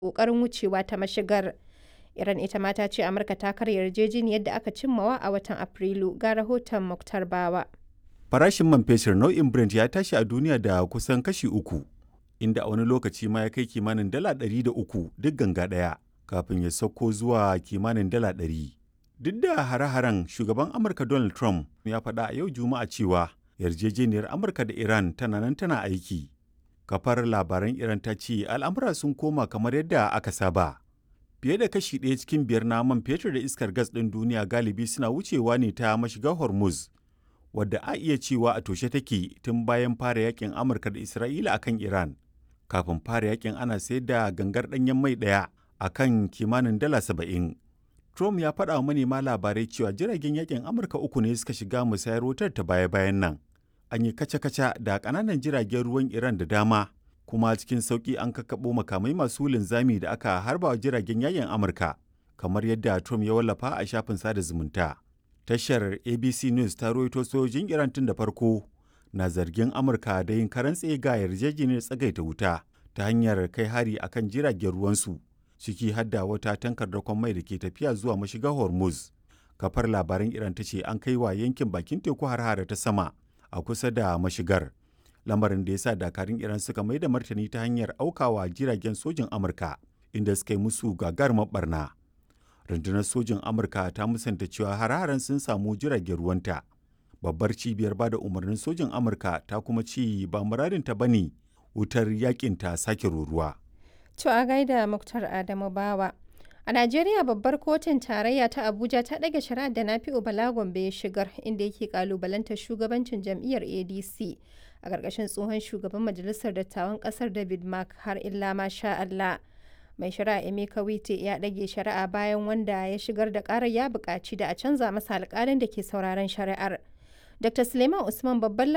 ƙoƙarin wucewa ta mashigar. Iran ita ma ta ce Amurka ta karya yarjejeniyar da aka cimmawa a watan Afrilu. Ga rahoton Muktar Bawa. Farashin man fetur nau'in Brent ya tashi a duniya da kusan kashi uku, inda a wani lokaci ma ya kai kimanin dala ɗari da uku duk ganga ɗaya, kafin ya sauko zuwa kimanin dala ɗari. Duk da hare-haren shugaban Amurka Donald Trump ya faɗa a yau Juma'a cewa yarjejeniyar Amurka da Iran tana nan tana aiki. Kafar labaran Iran ta ce al'amura sun koma kamar yadda aka saba. Fiye da kashi ɗaya cikin biyar na man fetur da iskar gas ɗin duniya galibi suna wucewa ne ta mashigar Hormuz, wadda a iya cewa a toshe take tun bayan fara yakin Amurka da Isra'ila akan Iran. Kafin fara yakin ana sayar da gangar ɗanyen mai ɗaya a kan kimanin dala saba'in. Trump ya faɗa wa manema labarai cewa jiragen yakin Amurka uku ne suka shiga musayar wutar ta baya-bayan nan. An yi kaca-kaca da ƙananan jiragen ruwan Iran da dama, kuma cikin sauƙi an kakkaɓo makamai masu linzami da aka harba wa jiragen yakin Amurka, kamar yadda Trump ya wallafa a shafin sada zumunta. Tashar ABC News ta rawaito sojojin Iran tun da farko na zargin Amurka da yin karan ga yarjejeniyar tsagaita wuta ta hanyar kai hari akan jiragen ruwansu. ciki hadda wata tankar dakon mai da ke tafiya zuwa mashigar hormuz kafar labaran iran ta ce an kai wa yankin bakin teku har ta sama a kusa da mashigar lamarin da ya sa dakarun iran suka mai da martani ta hanyar aukawa jiragen sojin amurka inda suka yi musu gagarumar barna rundunar sojin amurka ta musanta cewa har sun samu jiragen ruwanta babbar cibiyar bada umarnin sojin amurka ta kuma ce ba muradinta ba ne wutar yakin ta sake ruruwa To a gaida Muktar Adamu Bawa. A Najeriya babbar kotun tarayya ta Abuja ta ɗage shari'ar da Nafi'u Bala Gombe ya shigar inda yake kalubalantar shugabancin jam'iyyar ADC a ƙarƙashin tsohon shugaban majalisar dattawan ƙasar David Mark har illa ma sha Allah. Mai shari'a Emeka Wite ya ɗage shari'a bayan wanda ya shigar da ƙarar ya buƙaci da a canza masa alƙalin da ke sauraron shari'ar. Dr. Suleiman Usman babban